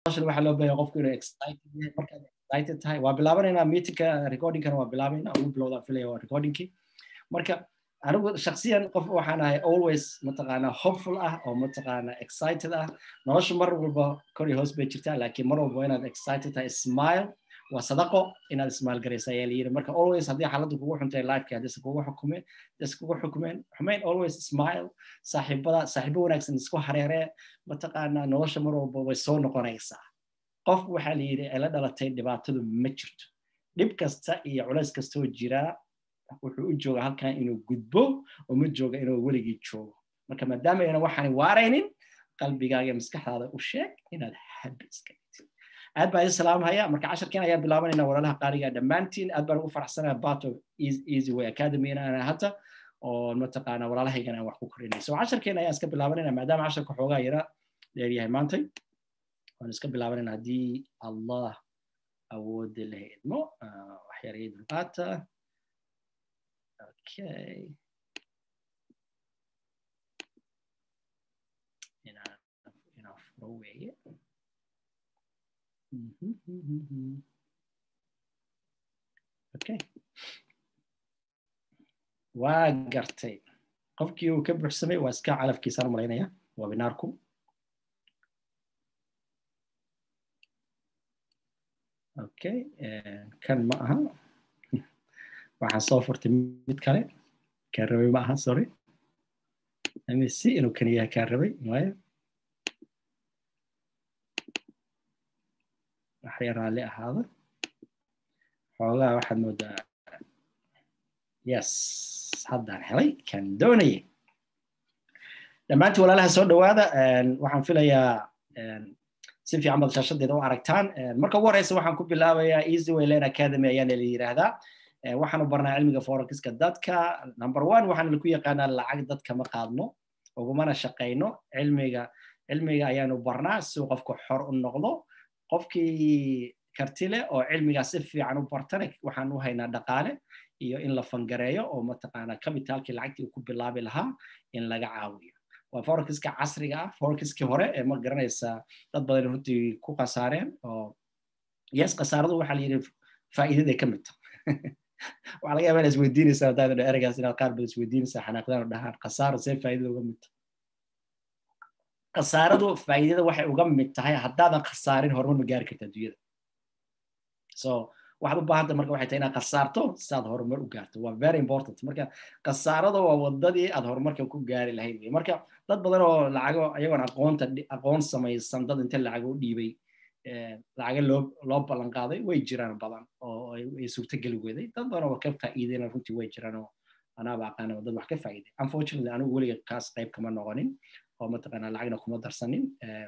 waxaa loo baahan qofku inuu excited yahay markaad excited tahay waa bilaabanaynaa meetingka recordingkana waa bilaabaynaa ugu bilowdaan filaya waa recordingkii marka anigu shaksiyan qof waxaan ahay always mataqaanaa hopeful ah oo mataqaanaa excited ah nolosha mar walba kor iyo hoos bay jirtaa laakiin mar walba inaad excited tahay smile waa sadaqo inaad ismaal garaysa ayaa layiri marka always haddii xaaladdu kugu xuntay lifeka haddii kugu xukumeen haddii kugu xukumeen xumeyn always smile saaxiibada saaxiibo wanaagsan isku hareeree mataqaanaa nolosha mar walba way soo noqonaysaa qofku waxaa la yidhi ay la dhalatay dhibaatadu ma jirto dhib kasta iyo culays kastoo jiraa wuxuu u jooga halkan inuu gudbo oo ma jooga inuu weligii joogo marka maadaama ayna waxaan waaraynin qalbigaaga maskaxdaada u sheeg inaad habi iska aad baan idin salaamhaya marka casharkiin ayaa bilaabanayna walaalaha qaaliga dhammaantiin aad baan ugu faraxsanaya bato easy way academy inaan hata oo mataqaana walaalahaygan aan wax ku korinay so casharkiin ayaan iska bilaabanayna maadaama casharka xoogaa yara dheeryahay maantay waan iska bilaabanayna haddii allah awoodda la idmo wax yar ii dulqaata okay inaan inaan furo weeye okay waa gartay qofkii uu ka buuxsamay waa iska calafkiisaan malaynaya webinaarku okay kan ma aha waxaan soo furtay mid kale kaan rabay ma aha sorry si inuu kan yahay kaan rabay maya waxay raalli ahaada xoogaa waxaad moodaa yes haddaan helay kan doonayay dhammaantii walaalaha soo dhowaada waxaan filayaa si fiican baad shaashadeeda u aragtaan marka ugu horeysa waxaan ku bilaabayaa easy wayland academy ayaana la yidhaahdaa waxaanu barnaa cilmiga forexiska dadka number one waxaan laku yaqaanaa lacag dadka ma qaadno ugumana shaqayno cilmiga cilmiga ayaanu barnaa si uu qofku xor u noqdo qofkii karti leh oo cilmigaa si fiican u bartana waxaan u haynaa dhaqaale iyo in la fangareeyo oo mataqaanaa capitalkii lacagtii uu ku bilaabi lahaa in laga caawiyo waa forexiska casriga ah forexiskii hore ee ma garanaysa dad badan runtii ku khasaareen oo yes khasaaradu waxaa la yidhi faa'iidaday ka mid tahay waxaa laga yaabaa inaad isweydiinaysaa haddaad dha ereygaas inaad qaar badan isweydiinaysaa xanaaqdaan oo dhahaan khasaaro see faa'iidada uga mid tahay khasaaradu faa'iidada waxay uga mid tahay haddaadan khasaarin horumar ma gaari karta adduunyada so waxaad u baahanta marka waxay tahay inaad khasaarto si aad horumar u gaarto waa very important marka khasaarada waa wadadii aad horumarka ku gaari lahayd wey marka dad badan oo lacago ayagoon aqoonta aqoon samaysan dad inta lacago u dhiibay lacaga loo loo ballan qaaday way jiraan badan oo ay suurtogeli weday dad badan oo ka faa'iideyna runtii way jiraan oo anaaba aqaana dad wax ka faa'iiday unfortunately anigu weliga kaas qayb kama noqonin oo mataqaanaa lacagna kuma darsanin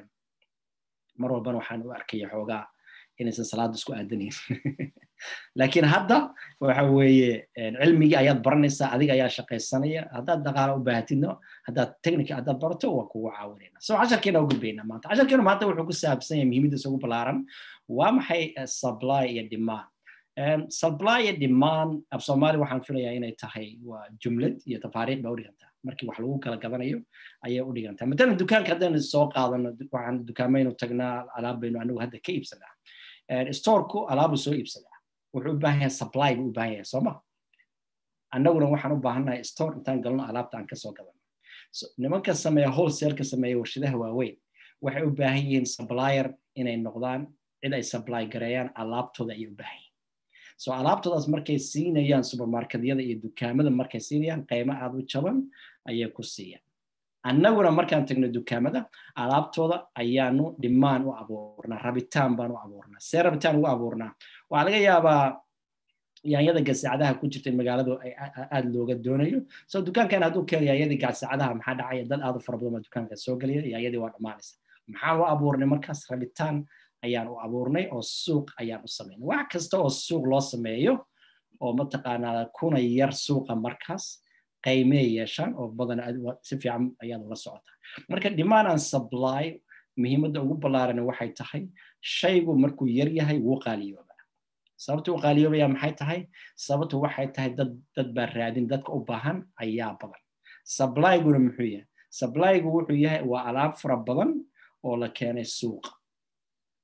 mar walbana waxaan u arkaya xoogaa inaysan salaada isku aadanayn laakiin hadda waxa weeye cilmigii ayaad baranaysaa adiga ayaa shaqaysanaya haddaad dhaqaala u baahatidno haddaad technica haddaad barato waa kugu caawinayna so casharkeena u gudbayna maanta casharkeena maanta wuxuu ku saabsan yahay muhiimadiisa ugu ballaaran waa maxay supply iyo demand supply iyo demand af soomaali waxaan filayaa inay tahay waa jumlad iyo tafaariiq baa u dhigantaa markii wax lagu kala gadanayo ayay u dhigantaa matalan dukaanka haddaynu soo qaadano waxaan dukaamaynu tagnaa alaab baynu anagu hadda ka iibsanaa storeku alaabu soo iibsadaa wuxuu u baahan yahay supply buu u baahan yahay sooma annaguna waxaan u baahannahay store intaan galno alaabta aan kasoo gadano nimanka sameeya wholesaleka sameeya warshadaha waaweyn waxay u baahan yihiin supplier inay noqdaan cid ay supply gareeyaan alaabtooda ayay u baahan yihiin so alaabtoodaas markay siinayaan supermarketyada iyo dukaamada markay siinayaan qiimo aad u jaban ayay ku siiyaan annaguna markaan tagno dukaamada alaabtooda ayaanu dhimaan u abuurnaa rabitaan baan u abuurnaa see rabitaan ugu abuurnaa waxaa laga yaabaa yaanyada gasaacadaha ku jirta magaaladu aad looga doonayo so dukaankan hadduu keeno yaanyadii gasaacadaha maxaa dhacaya dad aad u fara badan baa dukaanka soo gelaya yaanyadii waa dhammaanaysa maxaan u abuurnay markaas rabitaan ayaan u abuurnay oo suuq ayaan u samaynay wax kasta oo suuq loo sameeyo oo mataqaanaa kuna yar suuqa markaas qaymee yeeshaan oo badan si fiican ayaad ula socotaa marka demand and supply muhiimadda ugu ballaaran waxay tahay shaygu markuu yar yahay wuu qaaliyoobaa sababta u qaaliyoobaya maxay tahay sababtu waxay tahay dad dad baa raadin dadka u baahan ayaa badan sublyguna muxuu yahay sublygu wuxuu yahay waa alaab fara badan oo la keenay suuqa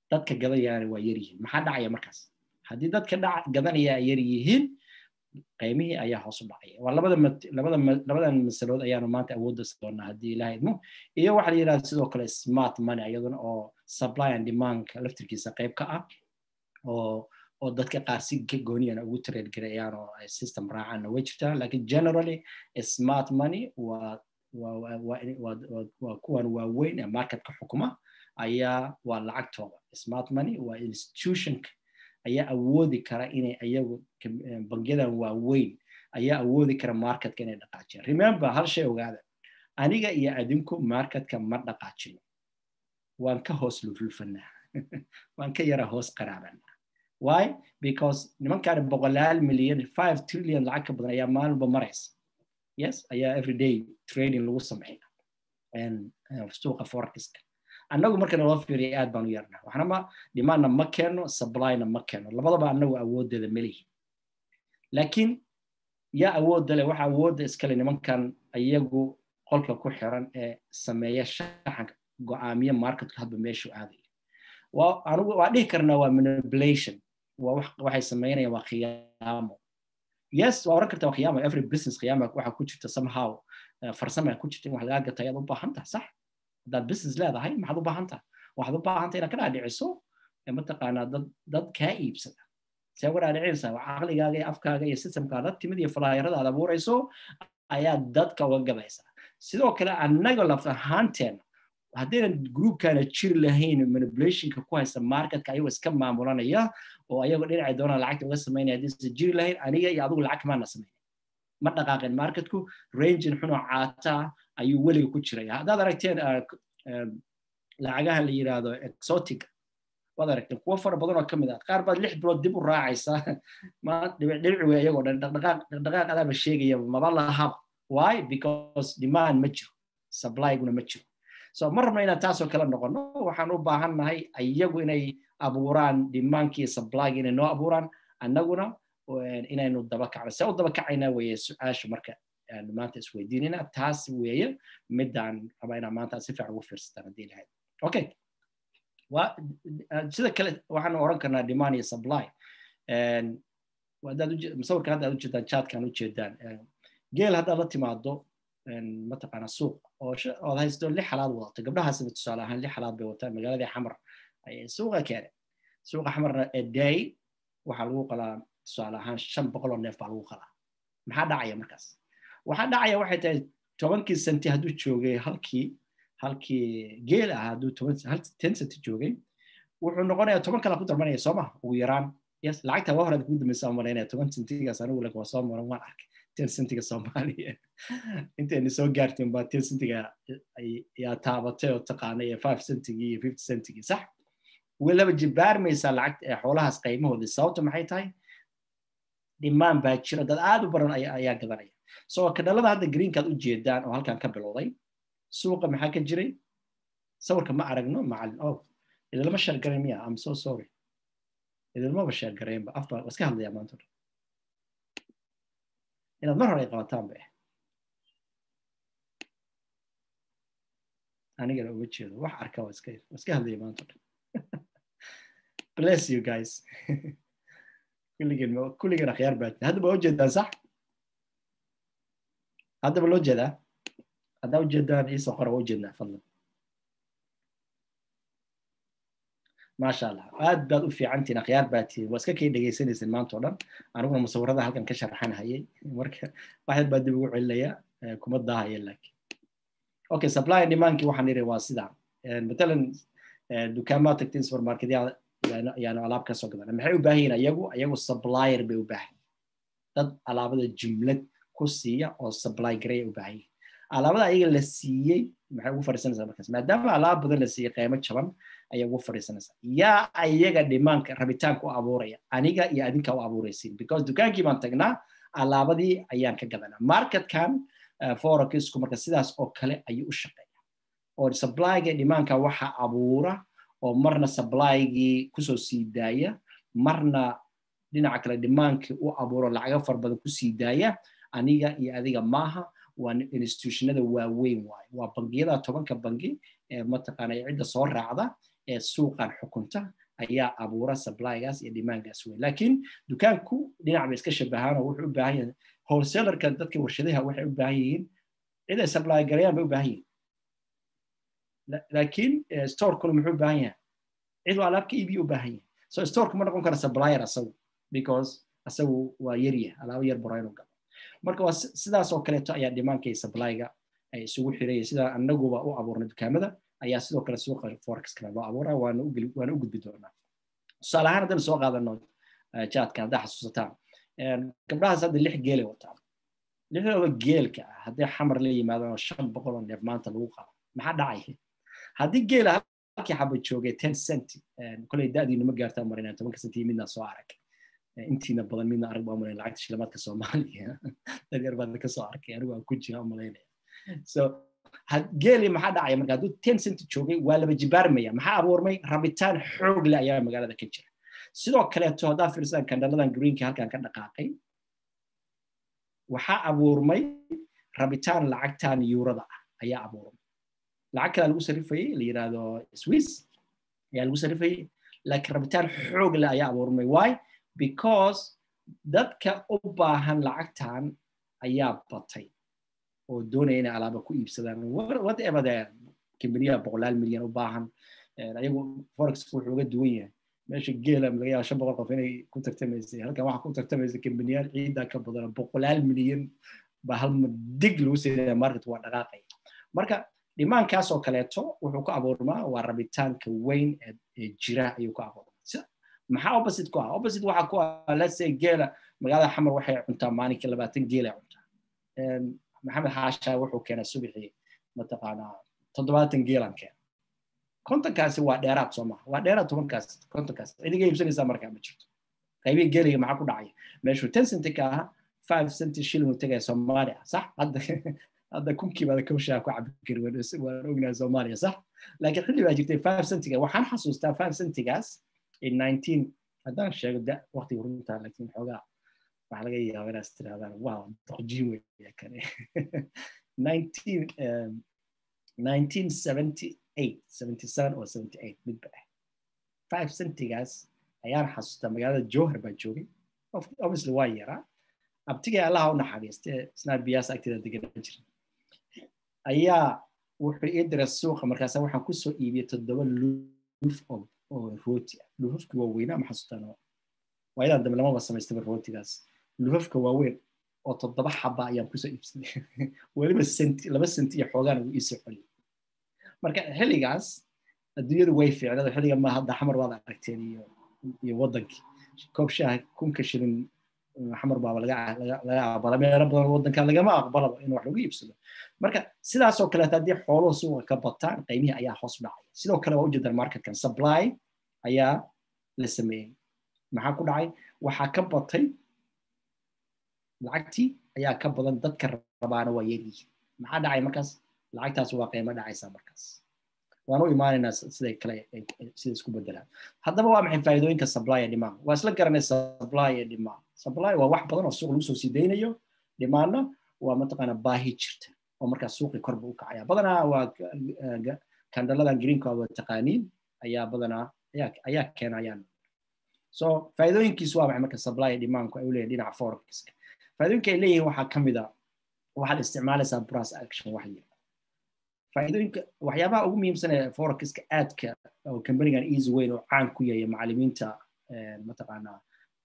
dadka gadanayaana waa yar yihiin maxaa dhacaya markaas haddii dadka gadanaya ay yar yihiin qiimihii ayaa hoos u dhacaya waa labada labada labadan masalood ayaanu maanta awoodda doonaa haddii ilaha idmo iyo waxa la yidhahda sidoo kale smart money iyaduna oo supply and demandka laftirkiisa qayb ka ah oo oo dadka qaar si gooniyana ugu trade garayaan oo ay system raacaanna way jirtaa lakin generally smart money waa waa kuwan waaweyn ee marketka xukuma ayaa waa lacagtooda smart money waa institutionka ayaa awoodi kara inay ayagu bangiyadan waaweyn ayaa awoodi kara marketka inay dhaqaajiyaan remember hal shay ogaada aniga iyo adinku marketka ma dhaqaajino waan ka hoos lufulfanaa waan ka yara hoos qaraabanaa why because nimankaan boqolaal milyan five trillion lacag ka badan ayaa maalinba maraysa yes ayaa everyday trading lagu sameeya suuqa forexiska annagu marka naloo fiiriya aad baan u yarnaa waxna ma dhimaanna ma keeno supplyna ma keeno labadaba annagu awooddeeda melihin laakiin yaa awoodda leh waxa awoodda iskale nimankan iyagu qolka ku xiran ee sameeya shaxanka go'aamiya marketku hadba meeshu aadayo anigu waa dhihi karnaa waa manipulation waxay sameynayaan waa khiyaamo yes waa oran kartaa waa khiyaamo every business khiyaama waxa ku jirta somehow farsama ku jirta in wax lagaa gata ayaad u baahan tahay sax haddaad business leedahay maxaad u baahan tahay waxaad u baahan tahay inaad ka dhaadhiciso mataqaanaa dad dad kaa iibsada see uga dhaadhicinaysaa caqligaaga iyo afkaaga iyo systemkaada timid iyo falaayarada aad abuurayso ayaad dadka uga gadaysaa sidoo kale annaga laf ahaanteena haddaynan groupkana jiri lahayn manipulationka ku haysta marketka ayagoo iska maamulanaya oo ayagoo dhinacay doonaan lacagta uga samaynaya haddaysan jiri lahayn aniga iyo adigu lacag kamaana samayn ma dhaqaaqeen marketku rangin xunoo caata ayuu weliga ku jiraya haddaad aragteen lacagaha la yidhaahdo exotic waad aragteen kuwo fara badan oo ka mid ah qaar baad lix bilood dib u raacaysaa dhibic wey iyagoo dhan dhaqdhaqaaq adaaba sheegaya maba lahaba why because demand ma jiro supply-guna ma jiro so ma rabno inaan taasoo kale noqono waxaan u baahan nahay iyagu inay abuuraan dimaankii supplyga inay noo abuuraan annaguna inaynu daba kacno see u daba kacaynaa weeye su-aasha marka maanta isweydiinayna taas weeye midaan raba inaan maanta si fiican ugu fiirsataan haddii lahayd okay sida kale waxaan oran karnaa demand iyo supply musawirka hadda aad ujeedaan chatkan ujeedaan geel haddaad la timaado mataqaana suuq ood haysto lix halaad wadato gabdhahaasiba tusaale ahaan lix halaad bay wataan magaaladii xamar ayay suuqa keene suuqa xamarna eday waxaa lagu qalaa tusaale ahaan shan boqol oo neef baa lagu qalaa maxaa dhacaya markaas waxaa dhacaya waxay tahay tobankii senti hadduu joogay halkii halkii geel ah hadduu ten senti joogay wuxuu noqonayaa toban kala ku darmanaya sooma ugu yaraan yes lacagta waa horaad kugu dambaysa malaynaya toban sentigaas anigu lag waa soo maran waan arkay ten sentiga soomaaliya intayna soo gaartin baa ten sentiga yaa taabatay oo taqaanay ee five centigii iyo fifty centigii sax welaba jibaarmaysaa lacagta xoolahaas qiimahoodii sababta maxay tahay dhimaan baa jira dad aad u badan ayaa gadanaya so kadhalada hadda greenkaad u jeedaan oo halkan ka bilowday suuqa maxaa ka jiray sawirka ma aragno macalin oh idilma sheergarayn miya am so sorry idilmaba sheergaraynba afba iska hadlayaa maanta dhan inaad mar hore ay qabataan ba anigana uma jeedo wax arka waa iska iska hadlaya maanta dhan bless you guys kulligeen kulligeen akhyaar baa hadda ba ujeedaan sax haddaba loo jeedaa haddaa ujeedaan iisoo qora waa ujeednaa fadlan maasha allah aad baad u fiicantiin akhyaar baa tihin waa iska kay dhegaysanaysin maanta o dhan aniguna musawirada halkan ka sharxan hayay marka waxyar baa dib ugu celinaya kuma daahaya laakiin okay supply and demandkii waxaan iri waa sidaa matalan dukaamaa tagtiin supermarketyada yaanu alaab ka soo gadana maxay u baahan yihin ayagu ayagu supplier bay u baahan dad alaabada jumlad ku siiya oo supply gareya u baahan yihin alaabada ayaga la siiyey maxay ugu fadhiisanaysaa markaas maadaama alaab badan la siiyey qiimo jaban ayay ugu fadhiisanaysaa yaa ayaga dhimaanka rabitaanka u abuuraya aniga iyo adinka u abuuraysiin because dukaankii baan tagnaa alaabadii ayaan ka gadanaa marketkan forexku marka sidaas oo kale ayuu u shaqeeya oo supplyga dhimaanka waxa abuura oo marna supply-gii kusoo sii daaya marna dhinaca kale dhimaankii u abuuro lacago fara badan kusii daaya aniga iyo adiga maaha waa institutionada waaweyn waaye waa bangiyada tobanka bangi ee mataqaana cidda soo raacda ee suuqan xukunta ayaa abuura supplygaas iyo demandgaas weyn laakiin dukaanku dhinac bay iska shabahaan oo wuxuu u baahan yahay wholesalerka dadka warshadaha waxay u baahan yihiin cid ay supply galayaan bay u baahan yihiin laakiin storekuna muxuu u baahan yahay cid waa alaabka iibiyo u baahan yahay so storeka ma noqon kara supplier asagu because asagu waa yaryah alaabo yar baro inuu galo marka waa sidaas oo kaleeto ayaa dhimaanka iyo supplyga ay isugu xiraya sida anaguba u abuurnay dukaamada ayaa sidoo kale suuqa forexkana loo abuura waana u gudbi doonaa tusaale ahaan haddaynu soo qaadano jaadka haddaa xasuusataan gabdhahaas hadda lix geelay wataan lixdooda geelka ah haddii xamar la yimaadaan oo shan boqol oo neef maanta lagu qabo maxaa dhacay haddii geela halkii xaba joogay ten cent koley da'diinu ma gaartaa marinaa tobanka cent iyo midna soo arag intiina badan midna arag baa malayn lacagta shilimaadka soomaaliya dad yar baan ka soo arkay anigu aan ku jira malaynaya so geeli maxaa dhacaya marka hadduu ten cent joogay waa laba jibaarmaya maxaa abuurmay rabitaan xoog leh ayaa magaalada ka jira sidoo kaleeto haddaa fiirsadaan kandhaladan greenka halkan ka dhaqaaqay waxaa abuurmay rabitaan lacagtan yuurada ah ayaa abuurmay lacag kalaa lagu sarifayey la yidhaahdo swiss ayaa lagu sarifayey laakiin rabitaan xoog leh ayaa abuurmay why because dadka u baahan lacagtan ayaa batay oo doonaya inay alaaba ku iibsadaan whatever the kambaniyaha boqolaal milyan u baahan ayagu forex wuxuu uga duwan yahay meesha geela laga yaaba shan boqol qof inay ku tartamaysay halkan waxaa ku tartamaysa kambaniyaal ciidaa ka badan boqolaal milyan baa hal dig lagu siinaya market waa dhaqaaqaya marka dhimaankaas oo kaleeto wuxuu ku abuurmaa waa rabitaanka weyn ee jira ayuu ku abuurmaa maxaa opposite ku ah opposite waxaa ku ah let's say geela magaalada xamar waxay cuntaa maalinkii labaatan geelay cuntaa maxamed xaasha wuxuu keenay subaxii mataqaanaa toddobaatan geelan keena kontonkaasi waa dheeraad soo maha waa dheeraad tobankaas kontonkaas cidiga iibsanaysaa markaa ma jirto qaybihii geeliga maxaa ku dhacaya meeshuu ten centi ka ahaa five centi shilling uu tegaya soomaaliya sax hadda hadda kunkii baada kawshaa ku cabi kari waan ognahay soomaaliya sax laakiin xilli baa jirtay five centiga waxaan xasuustaa five centigaas in nineteen haddaan sheego da waqtiga runtaa laakiin xoogaa waxaa laga yaaba inaas tirahdaan wow doqjiin weya kane nineteen nineteen seventy eight seventy seven or seventy eight midba ah five centigaas ayaan xasuustaa magaalada jowhar baa joogay obviously waa yaraa abtigay allaha u naxariiste isnaa biyaas agteeda deganaan jira ayaa wuxuu ii diray suuqa markaasa waxaan kusoo iibiyey toddoba luuf oo rooti ah luufafki waa weynaa ma xasuustaan waayadan dambe lamaba samaystaba rootigaas luufafka waaweyn oo toddoba xaba ayaan kusoo iibsaday weliba senti laba senti iyo xoogaan ugu iisoo celiyay marka xilligaas adduunyadu way fiicnada xilliga ma hadda xamar waad aragteen iyo iyo waddankii koob shaah kunka shilin xamar baaba laga aqbala meelo badan waddanka lagama aqbalaba in wax lagu iibsado marka sidaasoo kaleeta haddii xooluhu suuqa ka bataan qiimihii ayaa hoos dhacaya sidoo kale waa ujeedaan marketkan supply ayaa la sameeyey maxaa ku dhacay waxaa ka batay lacagtii ayaa ka badan dadka rabaana waa yaryihiin maxaa dhacay markaas lacagtaas waa qiimo dhacaysaa markaas waan u imaanaynaa siday kale sida isku bedelaan haddaba waa maxay faa'iidooyinka supply ee demand waa isla garanay supply ee demand supply waa wax badan oo suuq lagu soo sii daynayo demandna waa mataqaana baahi jirta oo markaas suuqii korba u kacaya badanaa waa kandhaladan greenka waa taqaaniin ayaa badanaa ayaa keenayaan so faa'iidooyinkiisu waa maxay marka supply ee demandku ay u leeyihin dhinaca forexka faa'iidooyinka ay leeyihiin waxaa ka mid a waxaad isticmaalaysaa price action wax yar faa'iidooyinka waxyaabaha ugu muhiimsan ee forexka aadka oo companigan easy weyn oo caan ku yahay macallimiinta mataqaanaa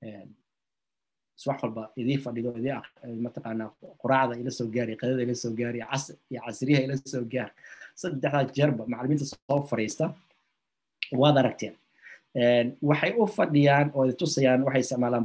wax walba idii fadhido idii mataqaanaa quraacda ila soo gaari qadada ila soo gaari casr iyo casriyaha ila soo gaar saddexdaa jeerba macallimiinta soo fariista waad aragteen waxay u fadhiyaan oo tusayaan waxay isticmaalaan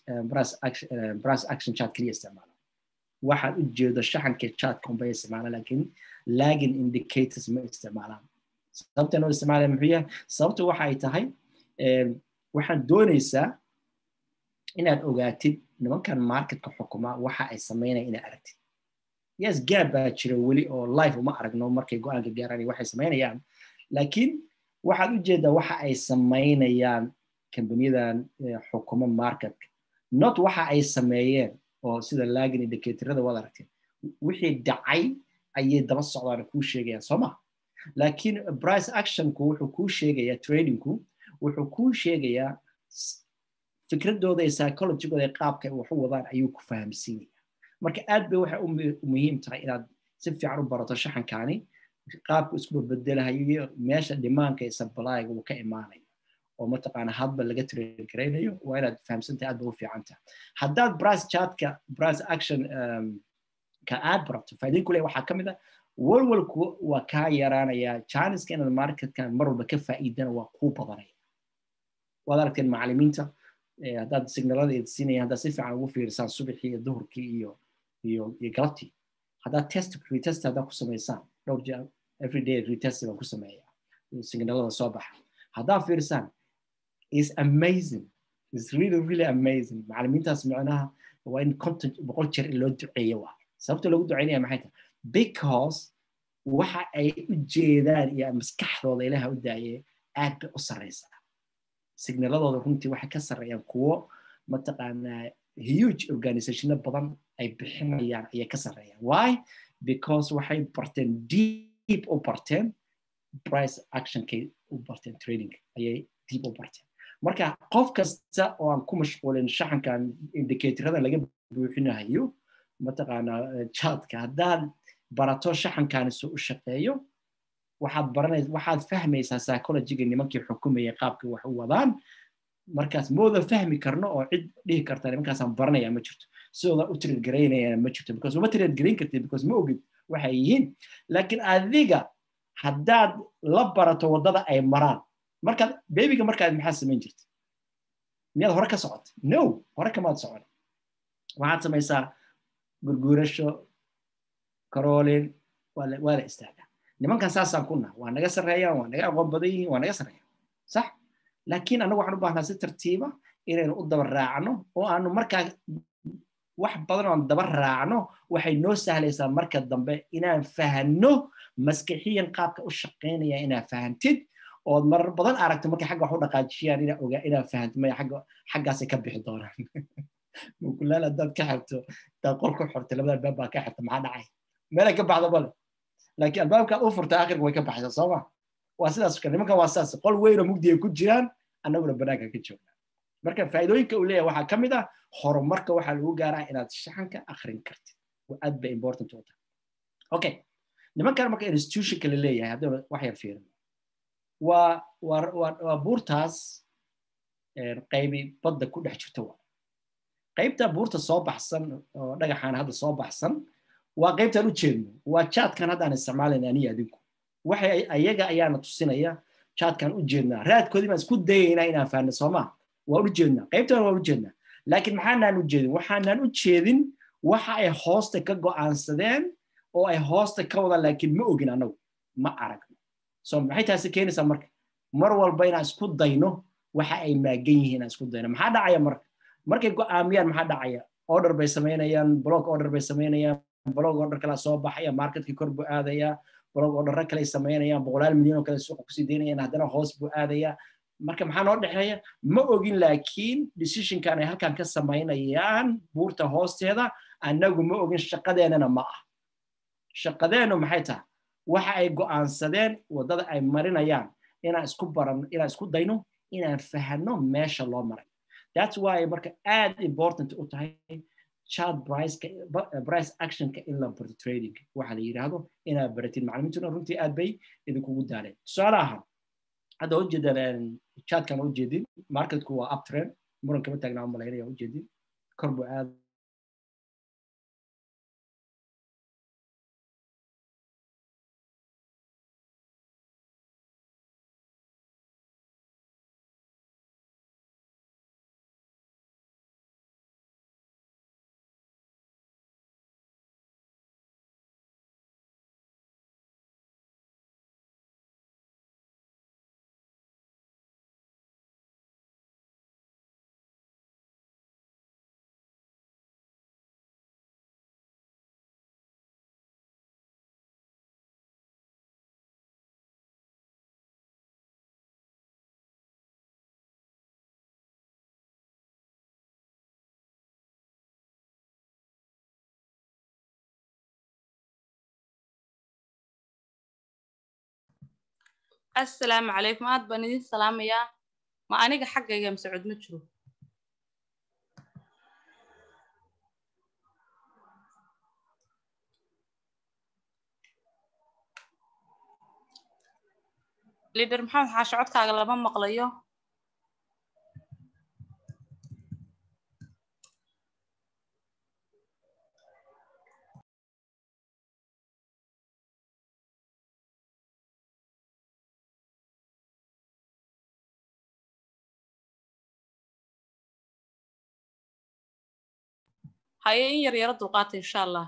price action chart keliya isticmaalaan waxaad u jeedo shaxanka chartka unbay isticmaalaan laakiin lagging indicators ma isticmaalaan sababta noo isticmaalaya muxuu yahay sababtu waxa ay tahay waxaan doonaysaa inaad ogaatid nimankan marketka xukuma waxa ay samaynaya inaad aragtid yes gaab baa jira weli oo life uma aragno markay go-aanka gaaraan waxay samaynayaan laakiin waxaad u jeedaa waxa ay samaynayaan kambaniyadan xukuma marketka not waxa ay sameeyeen oo sida lagging indicatorada waad aragteen wixii dhacay ayay daba socdaan kuu sheegayaan soo ma laakiin price actionku wuxuu kuu sheegayaa tradingku wuxuu kuu sheegayaa fikradooda iyo psychologigooda ee qaabka ay wax u wadaan ayuu ku fahamsiinaya marka aad bay waxay u muhiim tahay inaad si fiican u barato shaxankaani qaabka isku bedelahayo iyo meesha dhimaanka iyo sabalaayga uu ka imaanayo oo mataqaana hadba laga train garaynayo waa inaad fahamsantahay aad ba u fiican tahay haddaad price chartka price action ka aad barato faa'iidin kule waxaa ka mid ah walwalku waa kaa yaraanaya janiska inaad marketkan mar walba ka faa'iidana waa kuu badanaya waad aragteen macalimiinta haddaad signalada idsiinaya haddaad si fiican ugu fiirisaan subaxii iyo duhurkii iyo iyo iyo galabtii haddaad test retest haddaad ku samaysaan dhowr jeer everyday retest baan ku sameeya signalada soo baxa haddaad fiirisaan is amazing is really really amazing macalimiintaas micnaha waa in content boqol jeer in loo duceeyo waa sababta loogu duceynaya maxay tahay because waxa ay u jeedaan iyo maskaxdooda ilaha u daaye aad bay u sarreysaa signaladooda runtii waxay ka sarreeyaan kuwo mataqaanaa huge organizationo badan ay bixinayaan ayay ka sarreeyaan why because waxay barteen deep u barteen price actionkay u barteen trading ayay deep u barteen marka qof kasta oo aan ku mashquulin shaxankan indicatorada laga buuxinayo mataqaanaa chatka haddaad barato shaxankaani soo u shaqeeyo waxaad baranay waxaad fahmaysaa psychologiga nimankii xukumayay qaabka wax u wadaan markaas mooda fahmi karno oo cid dhihi karta nimankaasaan baranaya ma jirto sidooda u trade garaynayana ma jirto because uma trade garayn kartid because ma ogid waxay yihiin laakiin adiga haddaad la barato waddada ay maraan markaad bebiga markaad maxaad samayn jirta miyaad hore ka socota no hore kamaad socon waxaad samaysaa gurguurasho karoolin waa la istaagaa nimankan saasaan ku naha waa naga sarreeyaan waa naga aqoon badan yihiin waa naga sarreeyaan sax laakiin annagu waxaan u baahnaa si tartiiba inaynu u daba raacno oo aanu markaa wax badan oo aan daba raacno waxay noo sahlaysaa marka dambe inaan fahanno maskixiyan qaabka u shaqaynaya inaa fahantid ood marar badan aragto markay xagga wax u dhaqaajiyaan inaa ogaa inaa fahanto maya xagga xaggaasay ka bixi doonaan mukulaal haddaad ka xirto hadaad qol ku xirto labada albaab baa ka xirta maxaa dhacay meelay ka baxda bale laakiin albaabkaad u furta akhirka way ka baxaysaa sooma waa sidaas kale nimankan waa sidaas qol weyn oo mugdi ay ku jiraan annaguna banaanka ka joognaa marka faa'iidooyinka uu leeyahay waxaa ka mid ah horumarka waxaa lagu gaaraa inaad shaxanka akhrin kartid aad bay important u tahay okay nimankan marka institutionka la leeyahay haddii wax yar fiirin waa waa waa buurtaas qaybi badda ku dhex jirta waa qaybta buurta soo baxsan oo dhagaxaan hadda soo baxsan waa qaybtaan u jeedno waa jaadkan haddaan isticmaalayna aniyo adinku waxay ayaga ayaana tusinaya jaadkan u jeednaa raadkoodii baan isku dayaynaa inaan fahanno soomaa waan u jeednaa qaybtan waan u jeednaa laakiin maxaanaan u jeedin waxaanaan u jeedin waxa ay hoosta ka go'aansadeen oo ay hoosta ka wadaan laakiin ma ogin annagu ma aragno so maxay taasi keenaysaa marka mar walba inaan isku dayno waxa ay maagan yihiin inaan isku dayno maxaa dhacaya marka markay go'aamiyaan maxaa dhacaya order bay samaynayaan block order bay samaynayaan blog order kala soo baxaya marketkii kor buu aadaya blog orderra kale samaynayaan boqolaal milyan oo kale suuqa kusii daynayaan haddana hoos buu aadaya marka maxaa noo dhexeeya ma ogin laakiin decisionkan ay halkan ka samaynayaan buurta hoosteeda annagu ma ogin shaqadeennana ma ah shaqadeennu maxay tahay waxa ay go'aansadeen waddada ay marinayaan inaan isku baran inaan isku dayno inaan fahanno meesha loo maray that's why marka aad important u tahay chart priceka price actionka in la barto trading waxa la yidhaahdo inaad baratid macalimiintuna runtii aad bay idinkugu daaleen tusaale ahaan hadda ujeedaan chartkan ujeedin marketku waa uptrend muran kama taagnaa umalaynaya ujeedin kor buu aad assalaamu calaykum aad baan idin salaamayaa ma aniga xaggayga mascud ma jiro lider maxamed xaashe codkaaga lama maqlayo haye in yar yaro dulqaata insha allah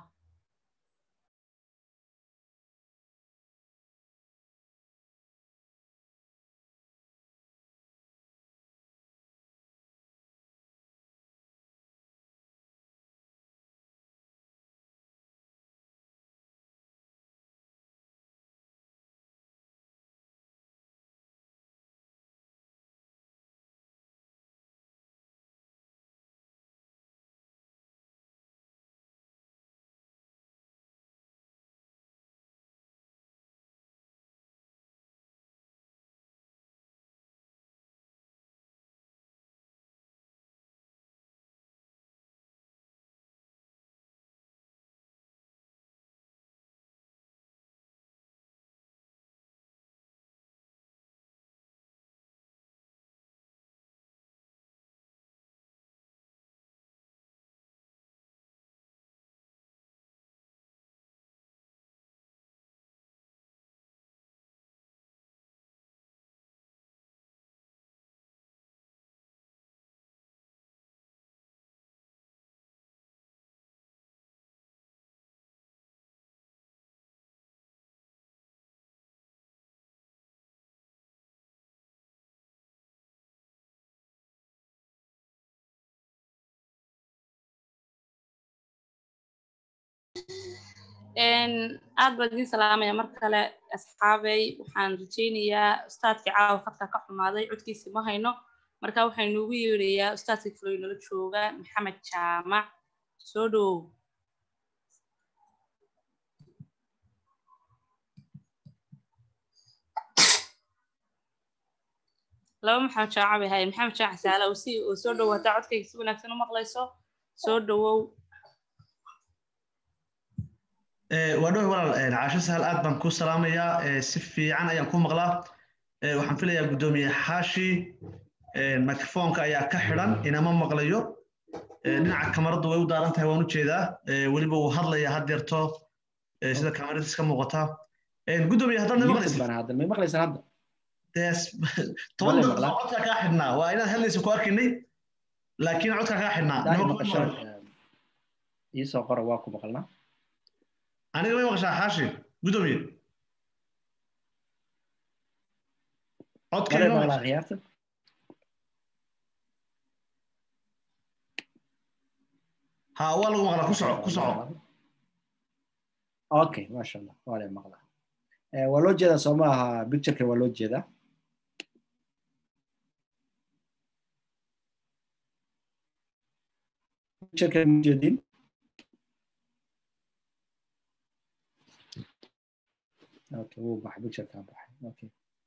aad baan idin salaamaya mar kale asxaabey waxaan rajaynayaa ustaadkii caawa khadka ka xumaaday codkiisi ma hayno marka waxaynu ugu yeedhayaa ustaadkii kaloy nala jooga maxamed jaamac soo dhowow laba maxamed jaamac bay haye maxamed jaamac saala oo si oo soo dhowow haddaa codkayga si wanaagsan u maqlayso soo dhowow waa dhow walaal caasho sahal aad baan ku salaamayaa si fiican ayaan ku maqlaa waxaan filayaa guddoomiye xaashi microfoonka ayaa ka xidhan inama maqlayo dhinaca kamaradu way u daaran tahay waan u jeedaa weliba wuu hadlayaa haddeerto sida kamaradiis ka muuqata guddoomiye haddaad na maqlaysa toban daqiiqo codkaa kaa xidhnaa waa inaad hadlaysa ku arkaynay laakiin codkaa kaa xidhnaa iisoo qora waa ku maqalnaa aniga may maqashaa xaashi guddoomiye codkayarta ha waa lagu maqlaa ku soco ku soco okay masha allah waa la maqlaa waa loo jeedaa soo maaha pictureka waa loo jeedaa pictureka ma jeedin okay wuu baxay picturekaa baxay okay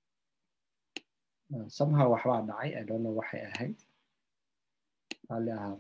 somehow waxbaa dhacay i don't know waxay ahayd raalli ahaado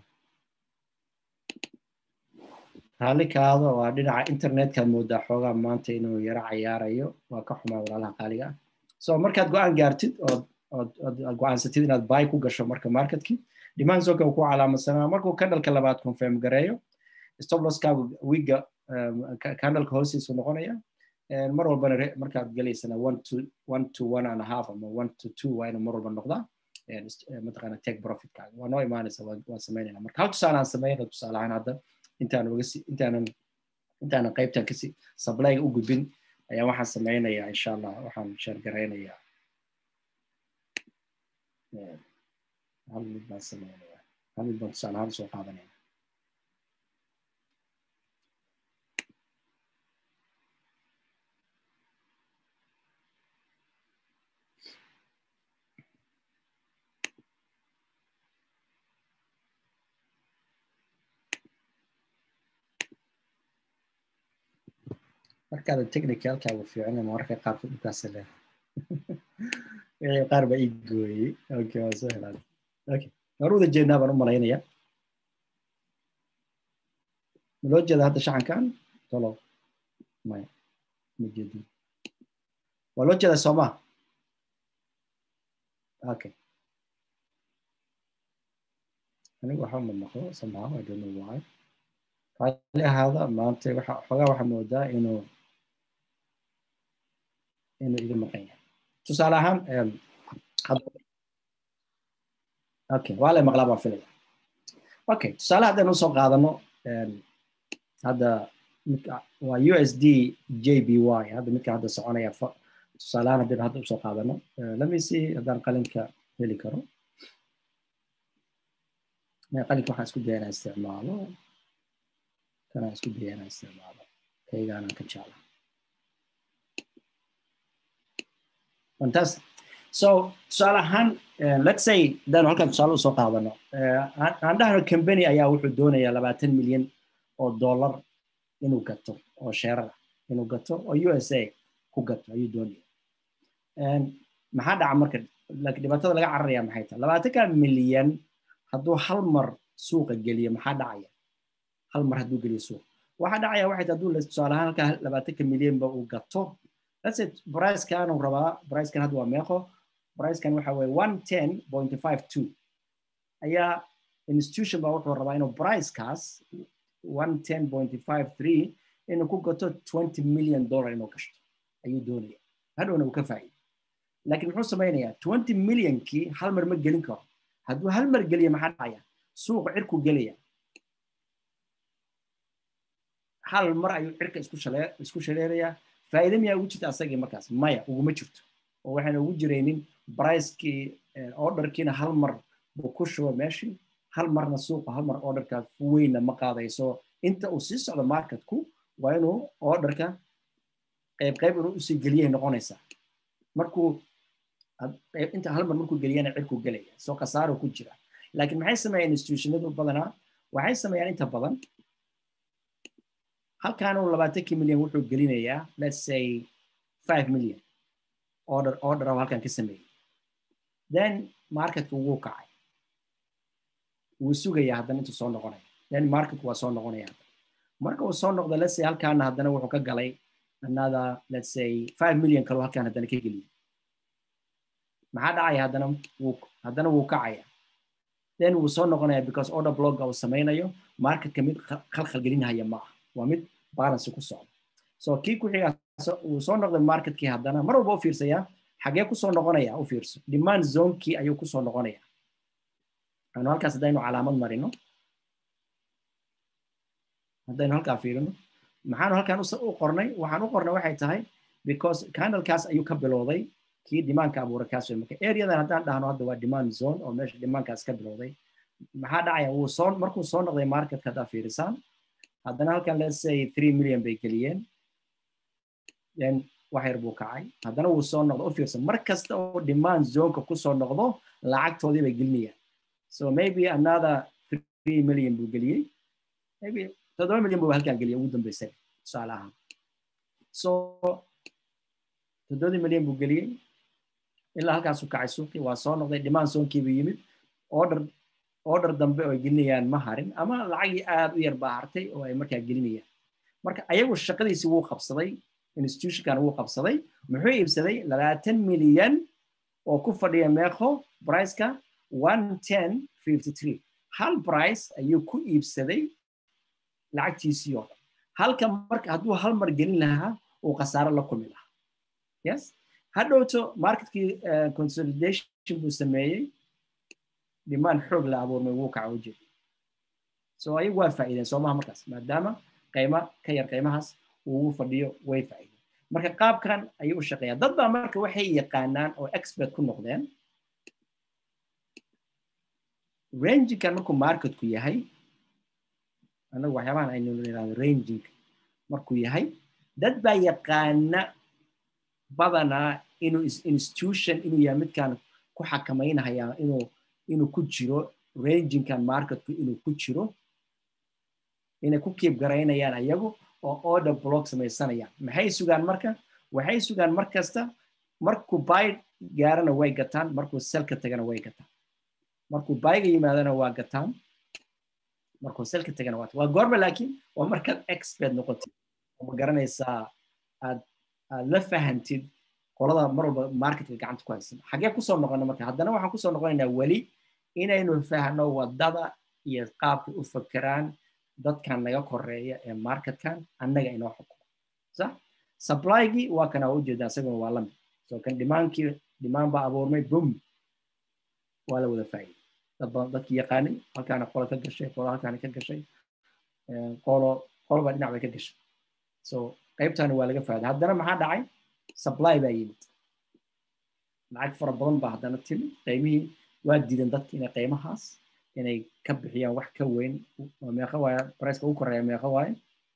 raalli kaado waa dhinaca internetka moodaa xoogaa maanta inuu yaro cayaarayo waa ka xumaa walaalaha qaaliga ah so markaad go-aan gaartid ood ood ood go-aansatid inaad buy ku gasho marka marketkii demand zonka ku calaamadsanaa markuu candleka labaad confirm gareeyo stoploskaagu wiga candleka hoostiisu noqonaya mar walbana markaad gelaysana one to one to one and a half ama one to two waa ina mar walba noqdaa mataqaana take profitkaaga waa noo imaanaysa waan samaynayna marka hal tusaale aan sameynay tusaale ahaan hadda intaan uga si intaanan intaanan qaybtan kasi supplyga u gudbin ayaa waxaan sameynayaa insha allah waxaan sheergaraynayaa hal mid baan sameynayaa hal mid baan tusaale ahaan soo qaadanaya markaada technicalkaagu fiicina mararka qaarkood dhulkaasa leedahay qaar baa ii gooyey okay waa soo helaan okay waan wada jeednaa baan u malaynaya ma loo jeeda hadda shaxankan tolo maya ma jeedin waa loo jeedaa soomaa okay anigu waxa ma maqlo somehow i don't know why raalli ahaada maanta waxa xoogaa waxaa moodaa inuu inuu iga maqan yahay tusaale ahaan okay waa lay maqlaa baan filaya okay tusaale haddaynu usoo qaadano hadda waa u s d j b y hadda midka hadda soconaya tusaalehaan haddaynu hadda usoo qaadano lemme see haddaan qalinka heli karo qalinka waxaan isku daya inaan isticmaalo kanaan isku daya inaan isticmaalo kaygaanaan ka jecla fantastic so tusaale ahaan let's say hadaynu halkan tusaale usoo qaadano aan dhahno company ayaa wuxuu doonayaa labaatan milyan oo dollar inuu gato oo sheerar ah inuu gato oo u s a ku gato ayuu doonaya maxaa dhaca marka laakiin dhibaatada laga cararaya maxay tahay labaatanka milyan hadduu hal mar suuqa geliyo maxaa dhacaya hal mar hadduu geliyo suuqa waxaa dhacaya waxay tahay hadduu tusaale ahaan halkaa labaatanka milyanba uu gato let's say pricekan uu rabaa pricekan hadda waa meeqo pricekan waxa weeye one ten point five two ayaa institution baa wuxuu rabaa inuu pricekaas one ten point five three inuu ku gato twenty million dollar inuu gashto ayuu doonaya hadhowna uu ka faa'iido laakiin muxuu samaynayaa twenty millionkii hal mar ma gelin karo hadduu hal mar geliyo maxaa dhacaya suuqa cirku gelaya hal mar ayuu cirka isku shalee isku shaleerayaa faa'iido miyaa ugu jirta asagii markaas maya uguma jirto oo waxayna ugu jiraynin bricekii orderkiina hal mar buu ku shubo meeshii hal marna suuqa hal mar orderkaas weynna ma qaadayso inta uu sii socdo marketku waa inuu orderka qayb qayb inuu usii geliyay noqonaysaa markuu inta hal mar markuu geliyana cirku gelaya soo khasaaro ku jira laakiin maxay sameeyaan institutionadu badanaa waxay sameeyaan inta badan halkaan uu labaatankii milyan wuxuu gelinayaa let's say five million order order oo halkan ka sameeyey then marketku wuu kacay wuu sugayaa haddana intuu soo noqonaya then marketku waa soo noqonaya haddana marka uu soo noqdo let's say halkaana haddana wuxuu ka galay another let's say five million kaloo halkaan haddana ka geliyay maxaa dhacaya haddana wuu haddana wuu kacaya then wuu soo noqonaya because order blogga uu samaynayo marketka mid khalkhal gelinahaya ma ah waa mid balance ku socda so kii ku xigaa wuu soo noqday marketkii haddana mar walba u fiirsaya xagee kusoo noqonaya u fiirso demand zonekii ayuu kusoo noqonaya anu halkaas haddaynu calaamad marino haddaynu halkaa fiirino maxaanu halkaan u qornay waxaan u qornay waxay tahay because candlekaas ayuu ka bilowday kii dimaanka abuuray kaas wey marka areadan haddaan dhahno hadda waa demand zone oo meesha dimaankaas ka bilowday maxaa dhacaya wuu soo markuu soo noqday marketka haddaa fiirisaan haddana halkan let's say three million bay geliyeen then wax yar buu kacay haddana wuu soo noqdo u fiirsan mar kasta oo demand zoneka kusoo noqdo lacagtoodii bay gelinayaan so maybe another three million buu geliyey maybe toddoba million buu halkan geliyay ugu dambeysay tusaale ahaan so toddobadii milyan buu geliyey ilaa halkaasuu kacay suuqii waa soo noqday demand zonkiibuu yimid order order dambe oo ay gelinayaan ma harin ama lacagii aad u yar baa hartay oo ay markaa gelinayaan marka ayagu shaqadiisii wuu qabsaday institutionkan wuu qabsaday muxuu iibsaday labaatan milyan oo ku fadhiya meeqo priceka one ten fifty three hal price ayuu ku iibsaday lacagtiisii oo dhan halka marka hadduu hal mar gelin lahaa uu khasaaro la kulmi lahaa yes hadhowto marketkii consolidation buu sameeyey dhimaan xoog la abuurmay wuu kaca u jeeda so ayagu waa faa'iideen soomaha markaas maadaama qayma ka yar qaymahaas uu fadhiyo way faa'iideen marka qaabkan ayuu u shaqeeyaa dad baa marka waxay yaqaanaan oo expert ku noqdeen ranginkan markuu marketku yahay anagu waxyaabahan aynu nidhahdo ranging markuu yahay dad baa yaqaana badanaa inuu institution inuu yahay midkaan ku xakamaynahaya inuu inuu ku jiro rangingkan marketku inuu ku jiro inay ku kiib garaynayaan ayagu oo order block samaysanayaan maxay sugaan marka waxay sugaan mar kasta markuu buy gaarana way gataan markuu selka tagana way gataan markuu buyga yimaadana waa gataan markuu selka tagana waa waa goorma laakiin waa markaad expert noqotid oo ma garanaysaa aad aad la fahantid qolada mar walba marketka gacanta ku haysan xagee kusoo noqona marka haddana waxaan kusoo noqonaynaa weli inaynu fahno wadada iyo qaabka u fakeraan dadkan naga koreeya ee marketkan annaga inoo xukumo sax supplygi waa kana waa ujeedaa isaguna waa lamid so kan dhimaankii dhimaan baa abuurmay bum waa la wada faa'iiday dad badan dadkii yaqaanay halkaana qola ka gashay qola halkaana ka gashay qolo qoloba dhinac bay ka gashay so qaybtani waa laga faa'iiday haddana maxaa dhacay supply baa yimid lacag fara badan baa haddana timid qiimihii waa diidan dadka inay qiimahaas inay ka bixiyaan wax ka weyn meeqa waaye priceka ugu koreeya meeqa waaye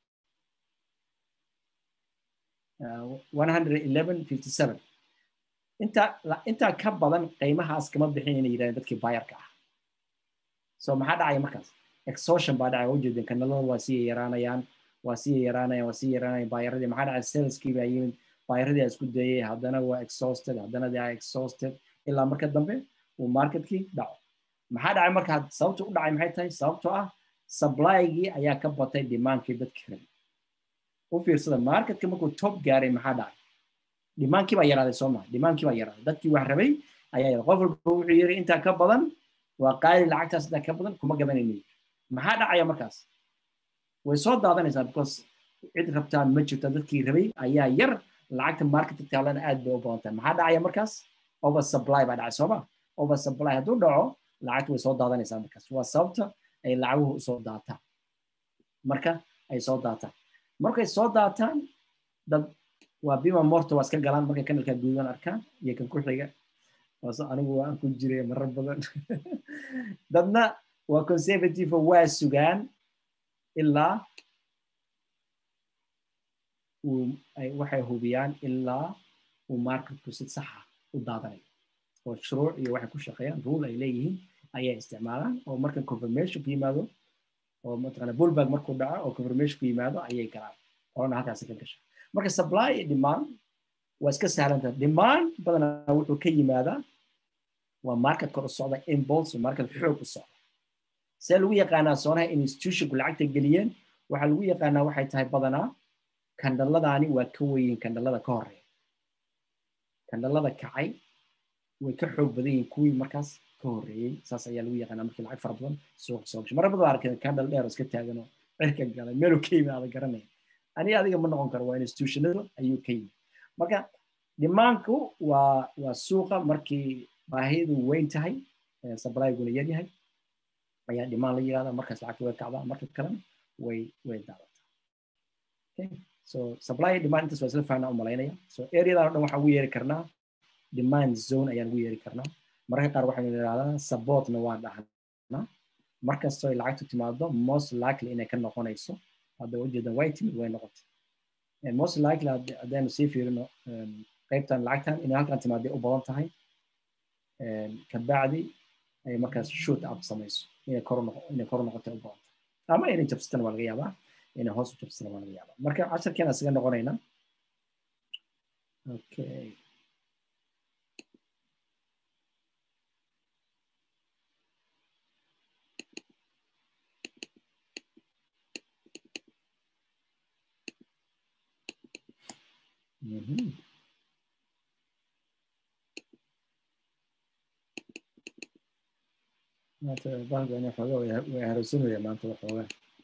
one hundred eleven fifty seven intaa intaa ka badan qiimahaas kama bixin inay yidhahdeen dadkii bayarka ah so maxaa dhacaya markaas exhaustion baa dhacaya ujeedeen kanalada waa sii yaraanayaan waa sii yaraanayaan waa sii yaraanayaan bayaradii maxaa dhacay saleskii baa yimid bayaradii aa isku dayay haddana waa exhausted haddana they are exhausted ilaa marka dambe uu marketkii dhaco maxaa dhacay marka sababta u dhacay maxay tahay sababtoo ah supplyigii ayaa ka batay demandkii dadka rabay u fiirsada marketka markuu top gaaray maxaa dhacay dhimaankii baa yaraaday soo maa dhimaankii baa yaraaday dadkii wax rabay ayaa yaraaday qof walba wuxuu yiri intaa ka badan waa qaali lacagtaas intaa ka badan kuma gadanayno maxaa dhacaya markaas way soo daadanaysaa because cid rabtaa ma jirto dadkii rabay ayaa yar lacagta marketka taalana aad bay u badan tahay maxaa dhacaya markaas over supply baa dhacay sooma over supply hadduu dhaco lacagta way soo daadanaysaa markaas waa sababta ay lacaguhu usoo daataan marka ay soo daataan markay soo daataan dad waa bima morto waa iska galaan markay kanalka guudan arkaan iyo kan ku xiga waase anigu waan ku jiray marar badan dadna waa conservative waa sugaan ilaa waxay hubiyaan ilaa uu marketku si saxa u daadanayo oo shuruuc iyo waxay ku shaqeeyaan rule ay leeyihiin ayay isticmaalaan oo marka confirmation ku yimaado oo mataqaana bullback markuu dhaco oo confirmation ku yimaado ayay galaan orana halkaasi ka gasha marka supply iyo demand waa iska sahlanta demand badanaa wuxuu ka yimaadaa waa market kor u socda impulse market xoog u socda see lagu yaqaanaa soonaha in institutionku lacagta geliyeen waxaa lagu yaqaanaa waxay tahay badanaa kandhaladaani waa ka weyin kandhalada ka horeeya kandhalada kacay way ka xoog badan yihiin kuwii markaas ka horreeyey saas ayaa lagu yaqaanaa markii lacag fara badan suuqa soo gashay marar badan arkay kandhal dheer oo iska taagan oo cirka galay meeluu ka yimaada garanaya ani adiga ma noqon karo waa institutionada ayuu ka yimid marka dhimaanku waa waa suuqa markii baahidu weyn tahay sablayguna yar yahay ayaa dhimaan la yirahdaa markaas lacagta way kacdaa marka kalena way way daadataa okay so supply demand intaas waa isla fahnaa u malaynaya so areadan o dhan waxaan ugu yeeri karnaa demand zone ayaan ugu yeeri karnaa mararka qaar waxaynu idhahdaa supportna waan dhahnaa markastoo ay lacagtu timaado most likely inay ka noqonayso hadda ujeedan way timid way noqotay most likely haddaynu sii fiirino qaybtan lacagtan inay halkan timaaday u badan tahay kabacdi ay markaas shoot up samayso inay kor inay kor noqotay u badan tahay ama inay jabsatana waa laga yaabaa inay hoos u jabsatana waa laga yaabaa marka casharkeena isaga noqonayna okay Mm-hmm. maanta bahalka ina xooga way haraysanaya maanta waxooga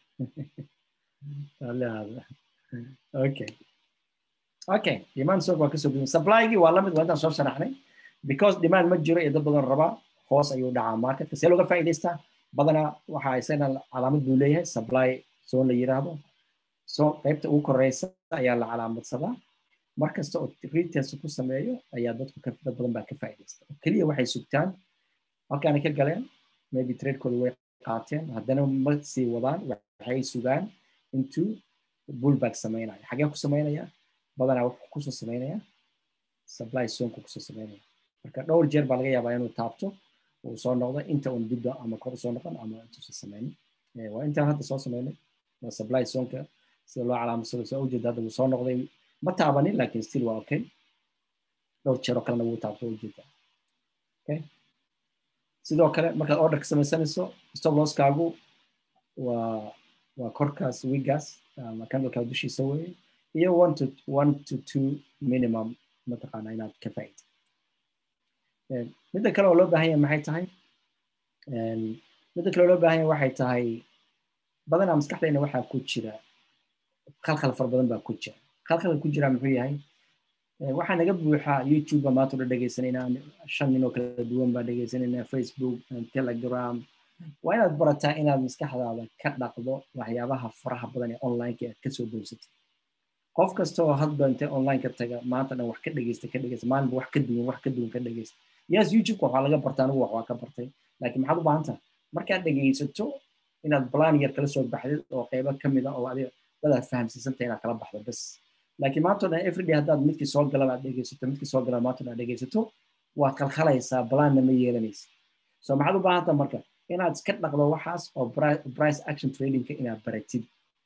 aleada okay okay demand stock waa kasoo gudbin supplygi waa lamid waa intaan soo sharaxnay because demand ma jiro iyo dad badan rabaa hoos ayuu dhacaa marketka see looga faa'iidaystaa badanaa waxaa isagana calaamad buu leeyahay supply zone la yiraahdo so qaybta ugu koreysa ayaa la calaamadsadaa markasta oo retest ku sameeyo ayaa dadku dad badan baa ka faa'iidaysta keliya waxay sugtaan halkaana ka galeen maybe tradekooda way qaateen haddana ma sii wadaan waxay sugaan intuu bullback sameynaya xagee ku sameynaya badanaa wuxuu kusoo sameynaya supply zonku kusoo sameynaya marka dhowr jeer baa laga yaabaa inuu taabto uu soo noqdo inta un dibda ama kor usoo noqon ama intuusan sameynin waa intaan hadda soo sameynay waa supply zonka sida loo calaamasado soo ujeeda hadda wuu soo noqday ma taabanin laakiin still waa okay dhowr jeer oo kalena wuu taabto ujeedaa okay sidoo kale markaad orderka samaysanayso stop losskaagu waa waa korkaas wigaas ama candleka dushiisa weye iyo one to one to two minimum mataqaana inaad ka faa'iid midda kale oo loo baahan yahay maxay tahay midda kale oo loo baahan yahay waxay tahay badanaa maskaxdayna waxaa ku jira khalkhal fara badan baa ku jira khalkhalka ku jira muxuu yahay waxaa naga buuxa youtube baa maanta dha dhegaysanaynaa shan nin oo kala duwan baa dhegaysanaynaa facebook telegram waa inaad barataa inaad maskaxdaada ka dhaqdo waxyaabaha faraha badan ee onlineka aad kasoo dowsatay qof kasta oo hadba intay online ka taga maanta dhan wax ka dhegeysta ka dhegeysta maalinba wax ka duwan wax ka duwan ka dhegeysta yes youtube waxaa laga barta anigu wax waa ka bartay laakiin maxaad u baahan tahay markaad dhegeysato inaad plan yar kala soo baxdid oo qeybo ka mid a oo adiga dadaad fahamsiisanta inaad kala baxdo bas laakiin maanta dhan everyday haddaad midkii soo galaba aad dhegeysato midkii soo galaba maanta dhan aad dhegeysato waad khalkhalaysaa planna ma yeelanaysa so maxaad u baahan tahay marka inaad iska dhaqdo waxaas oo price action tradingka inaad baratid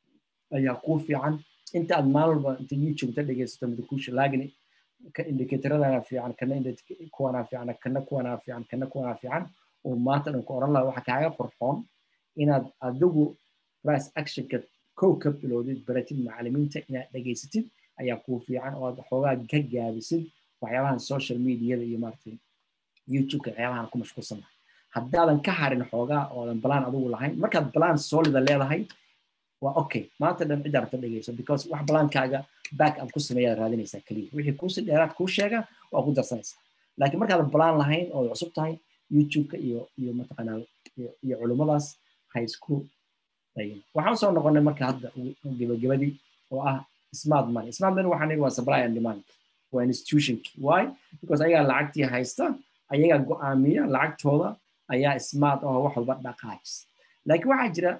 ayaa kuu fiican inta aad maalin walba inta youtube ta dhegeysato midkuusha laagin indicatoradana fiican kana kuwanaa fiican kana kuwanaa fiican kana kuwanaa fiican oo maanta dhan ku oran laha waxa kaaga qurxoon inaad adigu price actionka kow ka bilowdid baratid macalimiinta inaad dhegeysatid ayaa kuu fiican oo aad xoogaa ka gaabisid waxyaabahan social mediada iyo maaragtay youtubeka waxyaabahan ku mashquulsanahay haddaadan ka harin xoogaa oodan balaan adigu lahayn markaad balaan solida leedahay waa okay maanta dhan cidda rabta dhegeyso because wax balaankaaga back up ku sameeyaad raadinaysaa keliya wixii kuusi dheeraad kuu sheega waa ku darsanaysaa laakiin markaadan balaan lahayn oo cusub tahay youtubeka iyo iyo mataqaanaa iyo culummadaas ha isku dayin waxaan soo noqonay marka hadda gebagabadii oo ah smart money smart money waxaan nigi waa supply and demand waa institutionki why because ayagaa lacagtii haysta ayagaa go'aamiya lacagtooda ayaa smart oo wax walba dhaqaajis laakiin waxaa jira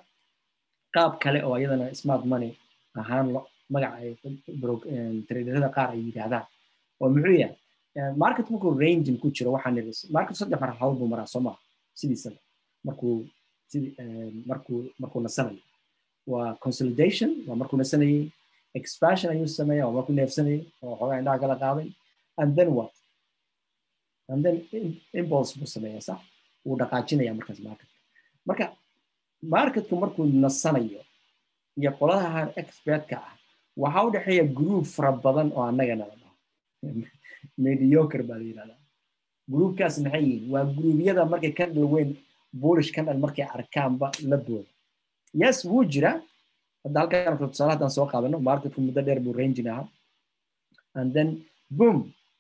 qaab kale oo iyadana smart money ahaan magaca ay traderada qaar ay yidhaahdaan oo muxuu yahay market markuu rangin ku jiro waxaan niri market saddex marxaladood buu maraa soo maha sidiisaba markuu sidi markuu markuu nasanayo waa consolidation waa markuu nasanayey expansion ayuu sameeya waa markuu neefsanayay oo xoogaa indhaha kala qaaday and then what and then impulse buu sameeyaa sax wuu dhaqaajinaya markaas marketka marka marketku markuu nasanayo iyo qoladahan expertka ah waxaa u dhexeeya group fara badan oo annaga nala dhaho mediocre baa la yidhahdaa groupkaas maxay yihiin waa gruubyada markay ka dhalweyn bullish ka dhal markay arkaanba la booda yes wuu jira hadda halkan tusaale haddaan soo qaadano marketku muddo dheer buu rangin ahaa and then boom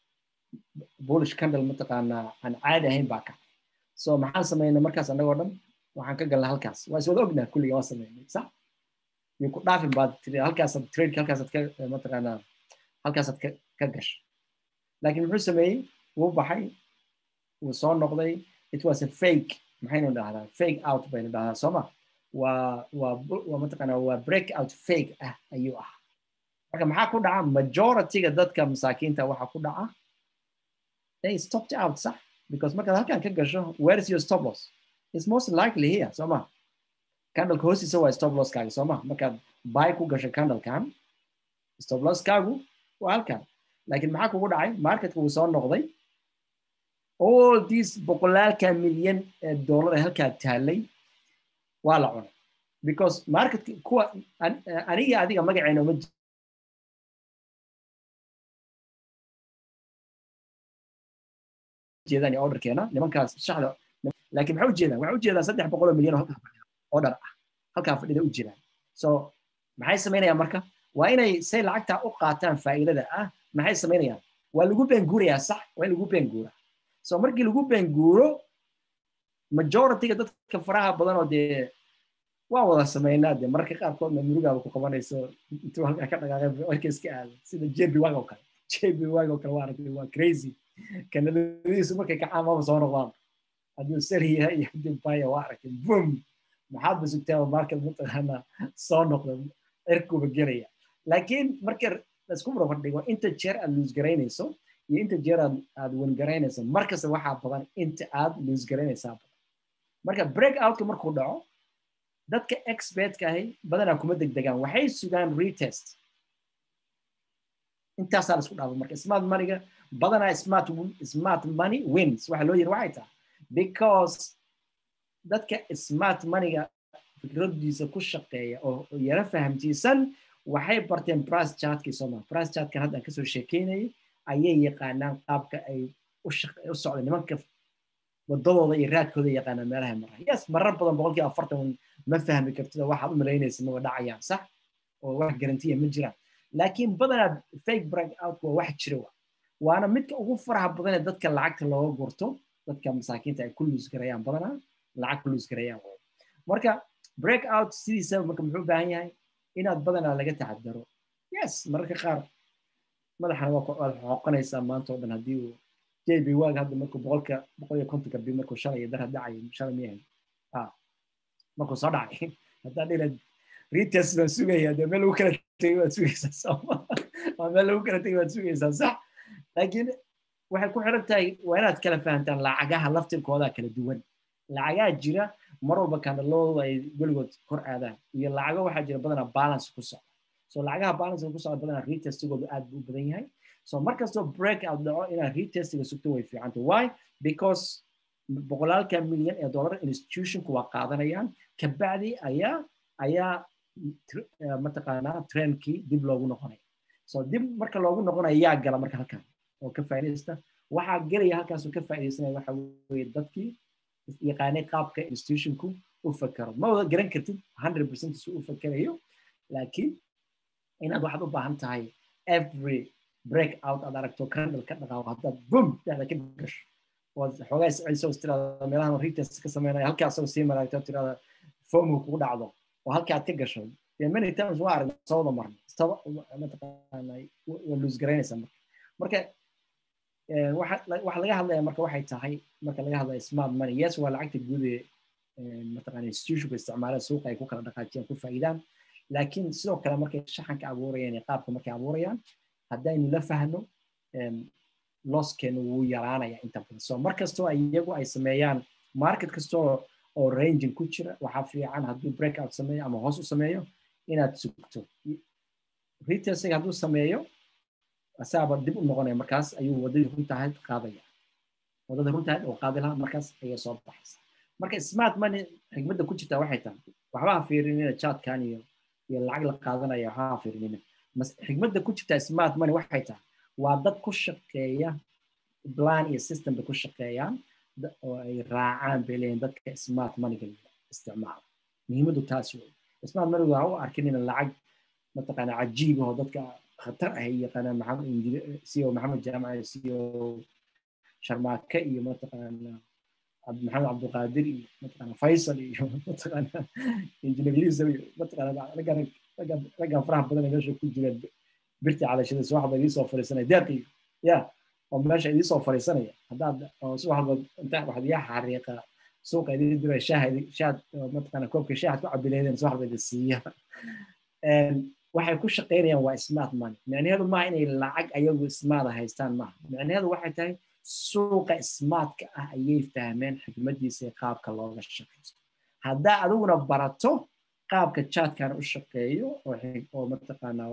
bullish candle mataqaanaa aan caadi ahayn baa kacay so maxaan samaynay markaas annagoo dhan waxaan ka galnay halkaas waa iswada ognaa kulliga waa samaynay sax iyo ku dhaafin baad tiri halkaasaad trade halkaasaad ka mataqaanaa halkaasaad ka ka gashay laakiin muxuu sameeyey wuu baxay wuu soo noqday it was a fake maxaynu dhahdaa fake out baynu dhahdaa sooma waa waa waa mataqaanaa waa break out fake ah ayuu ah marka maxaa ku dhaca majorityga dadka masaakiinta waxaa ku dhaca they stopped out sax because markaad halkan ka gasho where is your stop loss is most likely here sooma candleka hoostiisa waa stop losskaaga sooma markaad buy ku gasho candlekan stop losskaagu waa halkan laakiin maxaa kugu dhacay marketka wuu soo noqday all these boqolaalka milyan ee dollar ee halkaa taallay waa la cunay because marketka kuwa aniga adiga magaceena uma jeedaan iyo orderkeena nimankaas shaxda laakiin maxay ujeedaan waxay ujeedaan saddex boqol oo milyan oo halkaa fadhida order ah halkaa fadhida u jiraan so maxay samaynayaan marka waa inay say lacagtaa u qaataan faa'iidada ah maxay samaynayaan waa lagu beenguurayaa sax waa in lagu beenguuraa so markii lagu beenguuro majorityga dadka faraha badan oo dee waa wada sameynaa dee mararka qaarkoodna murugaaba ku qabanayso intuu halkaa ka dhaqaaqay warka iska aada sida jb wag oo kale jb wag oo kale waa aragtay waa crazy kanadadiisu markay kacaan maba soo noqdaan hadduu sari yahay iyo hadduu baya waa aragtay boom maxaad ba sugtaa market mataqaana soo noqda cirkuba gelaya laakiin marka laisku barbar dhigo inta jeer aad luus garaynayso iyo inta jeer aad aad wengaraynayso markasta waxaa badan inta aad luus garaynaysaa badan marka break outka markuu dhaco dadka expertka ahi badanaa kuma degdegaan waxay sugaan retest intaasaa la isku dhaafo marka smart maniga badanaa smart smart money wins waxa loo yiri waxay tahay because dadka smart moneyga fikradiisa ku shaqeeya oo yara fahamtiisan waxay barteen price chartkii sooma price chartkan hadda aan kasoo sheekeynayay ayay yaqaanaan qaabka ay u socda nimanka wadadooda iyo raadkooda yaqaanaan meelaha maraha yes marar badan boqolkiiba afartan ma fahmi kartida waxaad u malaynaysa maba dhacayaan sax oo wax garantiya ma jiraan laakiin badanaa fake break out waa wax jira wa waana midka ugu faraha badan ee dadka lacagta looga gurto dadka masaakiinta ay ku luus garayaan badanaa lacag ku luus garayaan marka break out sidiisa marka muxuu baahan yahay inaad badanaa laga taxadaro yes mararka qaar madaxana waad xoqanaysaa maanta oo dhan haddii uu jb waag hadda markuu boqolka boqol iyo kontonka bi markuu shalay dar dhacayo shalay miyahay ah markuu soo dhacay haddaa dhilad retest baan sugaya dee meel lagu kala tegay waad sugaysaa sooma waa meel lagu kala tegay waad sugaysaa sax laakiin waxay ku xiran tahay waa inaad kala fahantaan lacagaha laftirkooda kala duwan lacagaha jira mar walba kandhalooda ay weligood kor aadaan iyo lacago waxaa jira badanaa balance ku socda so lacagaha balance ku socda badanaa retestigoodu aad buu u badan yahay so markastoo break out dhaco inaad retestiga sugto way fiicanta why because boqolaalka milyan ee dollar institutionku waa qaadanayaan kabacdi ayaa ayaa mataqaanaa trendkii dib loogu noqonaya so dib marka loogu noqonayo yaa gala marka halkan oo ka faa'iidaysta waxaa gelaya halkaasoo ka faa'iidaysanaya waxa weeye dadkii yaqaanay qaabka institutionku u fakero ma wada garan kartid hundred percent su u fakerayo laakiin inaad waxaad u baahan tahay every break out aad aragto candle ka dhaqaaqo haddaad bum dhexda ka gasho ood xoogaa isceliso tirada meelahan retest ka sameynaya halkaa asagoo sii maraagto tirada fomu kugu dhacdo oo halka aad ka gasho many times waa aragna sawada marna mataqaana waa luus garaynaysaa marka marka waxa laga hadlaya marka waxay tahay marka laga hadlaya smart money yes waa lacagta guud ee mataqaana institutionku isticmaalaan suuqa ay ku kala dhaqaajiyaan ku faa'iidaan laakiin sidoo kale markay shaxanka abuurayaan iyo qaabka markay abuurayaan haddaynu la fahno losskeenu wuu yaraanaya inta badan so mar kastoo iyagu ay sameeyaan market kastoo oo ranging ku jira waxaa fiican hadduu breakout sameeyo ama hoos u sameeyo inaad sugto retesiga hadduu sameeyo asaaba dib u noqonaya markaas ayuu wadadii runtahayd qaadaya wadada runtahayd oo qaadi lahaa markaas ayay soo baxaysa marka smart money xigmadda ku jirta waxay tahay waxba ha fiirinina chatkan iyo iyo lacag la qaadanaya waxba ha fiirinina xigmadda ku jirta smart money waxay tahay waa dad ku shaqeeya plan iyo system bay ku shaqeeyaan oo ay raacaan bay leeyihin dadka smart moneyga isticmaala muhiimaddu taas wey smart moneyga waa u arkin in lacag mataqaana cajiib oo dadka khatar ah yaqaanaan maxamed siyo maxamed jaamac siyo sharmaake iyo mataqaana maxamed cabdulqaadir iyo mataqaana faysal iyo mataqaana injineer yusuf iyo mataqaana raggan raggan faraha badan ee meesha ku jireen birta calashada subax baa idiin soo fadhiisanaya deeqi ya oo meesha idiin soo fadhiisanaya haddaad subax walba inta waxaad iyaa xariiqa suuqa idiin dira shaaha shaad mataqaana koobka shaahaad ku cabileedeen subax baa idin siiya waxay ku shaqaynayaan waa smart money micnaheedu maaha inay lacag ayagu smarta haystaan maaha micnaheedu waxay tahay suuqa smartka ah ayay fahmeen xikmadiisa ee qaabka looga shaqaysto haddaa adiguna barato qaabka chatkan u shaqeeyo oo mataqaanaa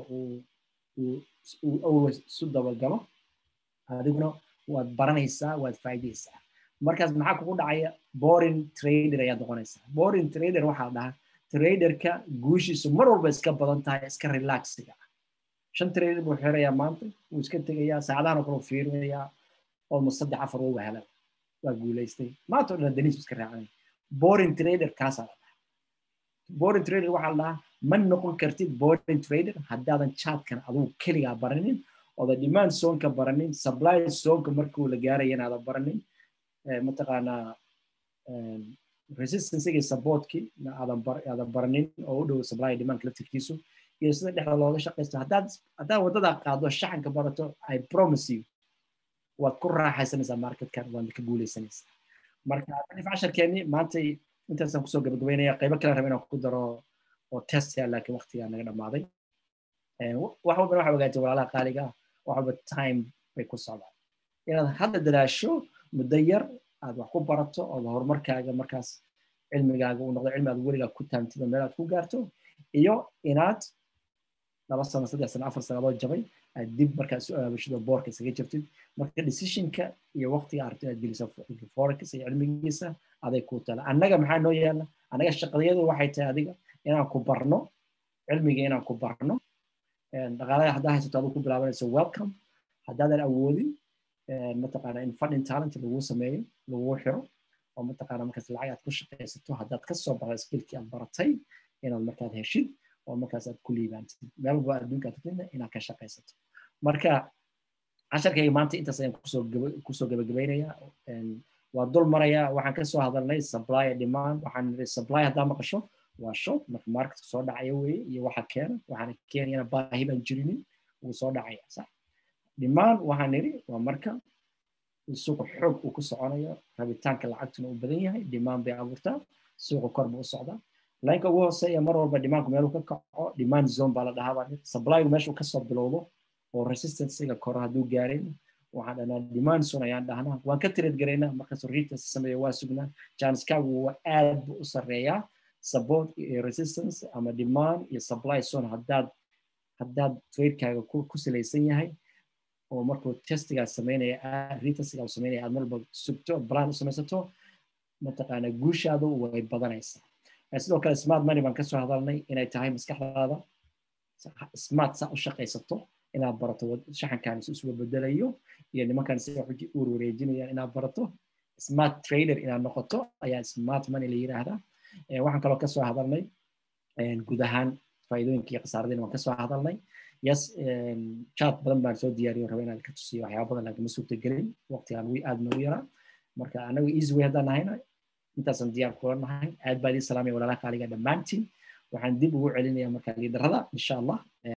uu always isu dabagalo adiguna waad baranaysaa waad faa'iidaysaa markaas maxaa kugu dhacaya boring trader ayaad noqonaysaa boring trader waxaa dhaha traderka guushiisu mar walba iska badan tahay iska relaxiga ah shan trader buu xirayaa maanta wuu iska tegayaa saacadahan oo kale uu fiirinayaa almost saddex afar waa wahala waa guulaystay maanta oo dhan daniisu iska raacanaya boring trader kaasaa la dhaha boring trader waxaa la dhahaa ma noqon kartid boring trader haddaadan chatkan adugu keligaa baranin ooda demand zonka baranin supply zonka markuu la gaaraya inaadan baranin mataqaanaa resistancega supportkii aadan baranin oo u dhow supply demand laftirkiisu iyo sida dhexda looga shaqaysto haddaad haddaad waddadaa qaado shaxanka barato i promise you waad ku raaxaysanaysaa marketkan waad ka guulaysanaysaa marka alif casharkeenni maantay intaasaan kusoo gabagabeynaya qaybo kale raba inaan ku daro oo test ya laakiin waqtigaa naga dhammaaday wax walbana waxa ogaatay walaalaha qaaliga ah wax walba time bay ku socdaan inaad hadda dadaasho muddo yar aad wax ku barato oo horumarkaaga markaas cilmigaaga uu noqdo cilmi aad weligaa ku taamtido meel aad ku gaarto iyo inaad laba sano saddex sano afar sano adoo jabay aad dib markaa isu aabashado boorka isaga jirtid marka decisionka iyo waqtiga aragto inaad geliso forex iyo cilmigiisa aday kuu tala annaga maxaa noo yaala annaga shaqadayadu waxay tahay adiga inaan ku barno cilmiga inaan ku barno dhaqaalada haddaa haysato aduu ku bilaabanayso welcome haddaadan awoodin mataqaana in funding talent lagu sameeyo lagu xiro oo mataqaana markaas lacag aad ku shaqaysato haddaad ka soo barta skillkii aad baratay inaad markaad heshid oo markaas aad ku liibaantid meel walba adduunka aad tagtidna inaad ka shaqaysato marka casharkayga maanta intaas ayaan kusoo kusoo gabagabaynayaa waa dul marayaa waxaan kasoo hadalnay supply demand waxaan niri supply haddaa maqasho waa shop marka marketka soo dhacaya weeye iyo waxa keena waxaana keenayana baahi baan jirinin wuu soo dhacaya sax demand waxaan niri waa marka suuqa xoog uu ku soconayo rabitaanka lacagtuna uu badan yahay demand bay abuurtaa suuqa kor buu u socdaa laynka ugu hooseeya mar walba demandku meeluu ka kaco demand zone baa la dhahaa baa supplygu meeshuu kasoo bilowdo oo resistancega koro hadduu gaarin waxaan dhahnaa demand zone ayaan dhahnaa waan ka trade garaynaa markaas resistance sameeyo waa sugnaa janskaagu waa aad buu u sarreeyaa support iyo resistance ama demand iyo supply zone haddaad haddaad tradekaaga ku salaysan yahay oo markuu testigaa sameynaya retestigaa uu sameynaya aad marba sugto plan u samaysato mataqaana guushaadu way badanaysaa sidoo kale smart money baan kasoo hadalnay inay tahay maskaxdaada smart saa u shaqaysato inaad barato shaxankan si isuga bedelayo iyo nimankan sida xuji uur wareejinayaan inaad barato smart trader inaad noqoto ayaa smart money la yiraahdaa waxaan kaloo kasoo hadalnay guud ahaan faa'iidooyinka iyo khasaaradina waan kasoo hadalnay yes chat badan baan soo diyaariyo raba inaad ka tusiyo waxyaaba badan laakiin ma suurtagelin waqtigaan wi aad nagu yaraa marka anagu easy way haddaan nahayna intaasaan diyaar kula nahay aad baa idin salaamaya walaalaha qaaliga dhammaantiin waxaan dib ugu celinaya marka liidarada insha allah